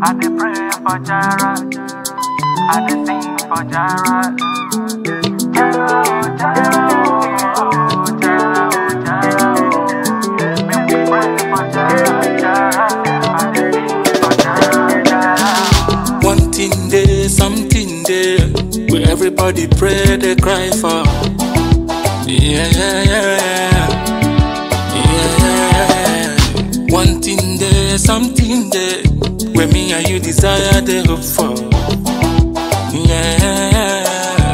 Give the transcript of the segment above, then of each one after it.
I dey pray for Jara. I dey sing for Jara. Jara, oh, Jara, oh, oh, Jara, oh, Jara, oh. Make we pray for Jara, Jara. I dey sing for Jara, Jara. One thing there, something there, where everybody pray, they cry for. Yeah, yeah, yeah, yeah, yeah. One thing there, something there, where me and you desire, they hope for. Yeah.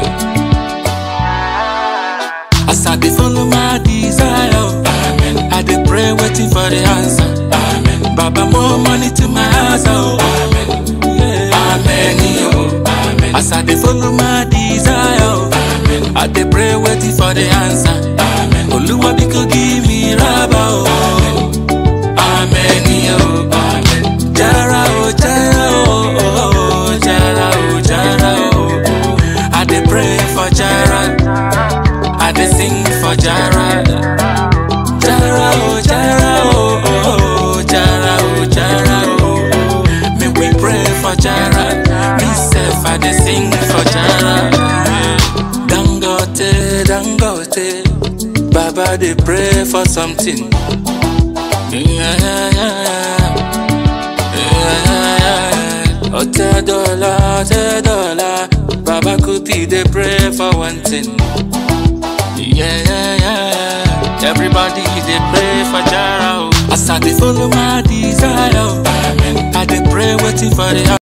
As I dey follow my desire, Amen. I dey pray, waiting for the answer. Amen. Baba, more money to my house, oh. Amen. Yeah. Amen. Oh. Amen. As I dey follow my desire, oh. Amen. I dey pray, waiting for the answer. Amen. Oluwa biko give me raba, oh. Amen. Amen. Oh. Amen. Jara, oh, Jara, oh, oh, oh, Jara, oh, Jara, oh, oh. I dey pray for Jara. I dey sing for Jara. Jara, oh, Jara, oh, oh, oh, Jara, oh, Jara, oh, oh. Make we pray for Jara. Me self, I dey sing for Jara. Dangote, Dangote, Baba dey pray for something. Yeah, yeah, yeah, yeah, yeah. Ote dollar, ote dollar, Baba Kuti dey pray for one thing. Yeah, yeah, yeah. Everybody they pray for Jara. oh. As I dey follow my desire, oh. I dey pray waiting for the